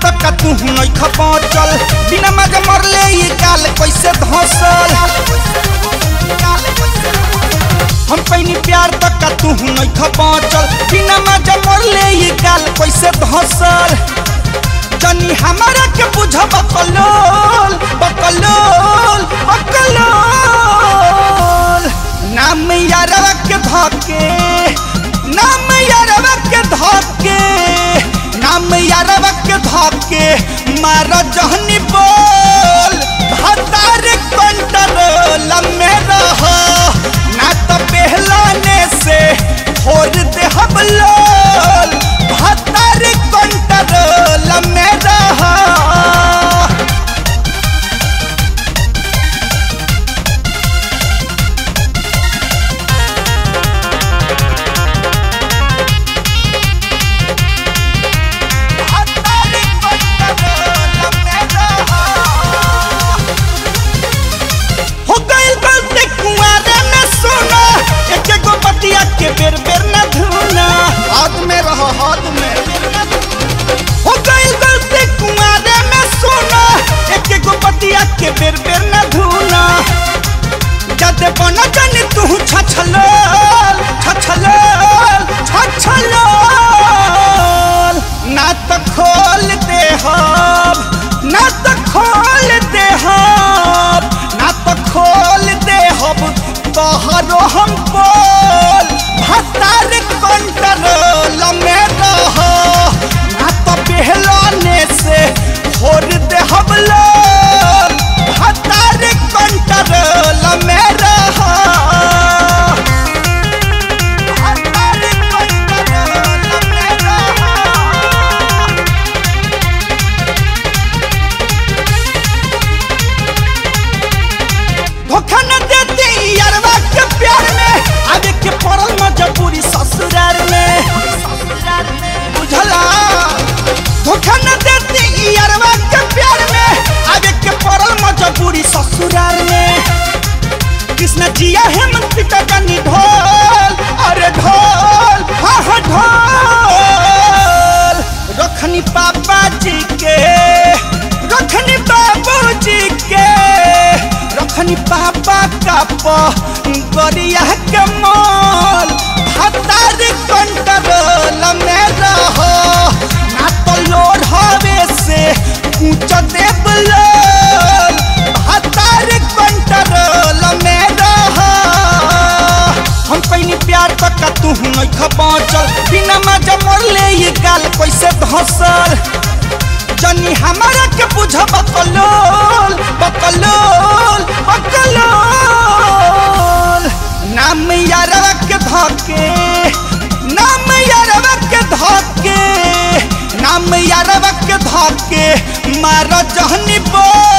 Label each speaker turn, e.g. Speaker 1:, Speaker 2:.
Speaker 1: तक का तू नहीं खपचल बिना मजा मरले ये गाल कैसे धसल हम पैनी प्यार तक का तू नहीं खपचल बिना मजा मरले ये गाल कैसे धसल जनी हमारा के बुझ बकलोल बकलोल बकलोल नाम यारवा के धके नाम यारवा के धके नाम यारवा के धके मार जहनी बोल भतार कंट्रोल में रह ना तो पहलाने से छोड़ दे हम लोल भतार कंट्रोल में रह हो गइल गलती कुआरे में सोना एक एगो बतिया के बेर बेर न धुना हाथ में रहो हाथ में हो गइल गलती कुआरे में सोना एक एगो बतिया के बेर बेर न धुना जद बन जन तू छछलोल छछलोल छछलोल ना तो खोल दे हम ना तो खोल दे हम ना तो खोल दे हम तोहरो हम बोल भतार कंट्रोल में रह ना तो पहलाने से छोड़ दे हम लोग भतार कंट्रोल में रह भतार कंट्रोल में रह धोखा न देती यारवा के प्यार में आगे के पड़ल मजबूरी ससुराल में बुझला धोखा न देती यारवा के प्यार में आगे के पड़ल मजबूरी ससुराल में कृष्ण जिया हेमंत पिता जानी ढोल अरे ढोल हाँ हाँ ढोल रखनी पापा जी के रखनी बाबू जी के रखनी पापा का गरिया के मोल भतार कंट्रोल में रहो ना तो लोड हवे से ऊंच देव लोल भतार कंट्रोल में रहो हम कहीं प्यार तक का तू नहीं खपचल बिना मजा मरले ये गाल कैसे धसल जनी हमारा के बुझ बकलोल बकलोल बकलोल नाम यारवा के धके नाम यारवा के धके नाम यारवा के धके मार जहनी बोल